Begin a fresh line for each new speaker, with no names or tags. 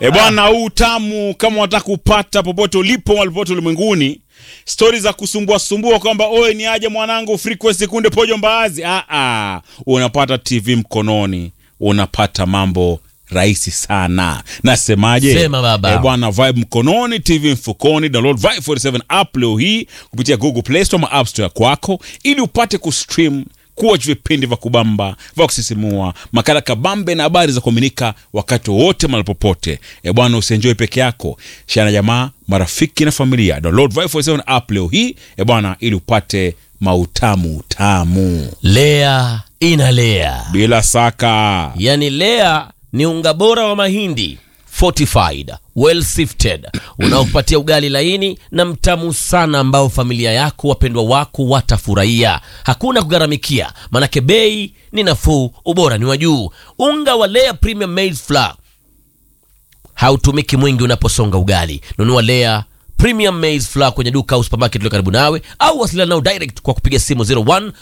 E bwana, huu tamu kama unataka kupata popote ulipo walipote ulimwenguni, stori za kusumbua sumbua kwamba oe ni aje mwanangu frequency kunde pojo mbaazi. Ah, ah, unapata TV mkononi, unapata mambo rahisi sana. Nasemaje?
Sema baba.
E bwana, Vibe mkononi, TV mfukoni. Download Vibe 47 app leo hii kupitia Google Play Store ama App Store kwako, ili upate kustream kuwatch vipindi vya kubamba vya kusisimua, makala kabambe na habari za kuaminika wakati wowote mahali popote. E bwana, usienjoy peke yako, share na jamaa, marafiki na familia. Download Vibe 47 app leo hii e bwana, ili upate mautamu tamu
Lea inalea,
bila saka.
yaani Lea ni unga bora wa mahindi fortified well sifted unaokupatia ugali laini na mtamu sana ambao familia yako wapendwa wako watafurahia. Hakuna kugharamikia, manake bei ni nafuu, ubora ni wa juu. Unga wa Lea Premium Maize Flour hautumiki mwingi unaposonga ugali. Nunua Lea Premium Maize Flour kwenye duka au supermarket iliyo karibu nawe, au wasiliana nao direct kwa kupiga simu 01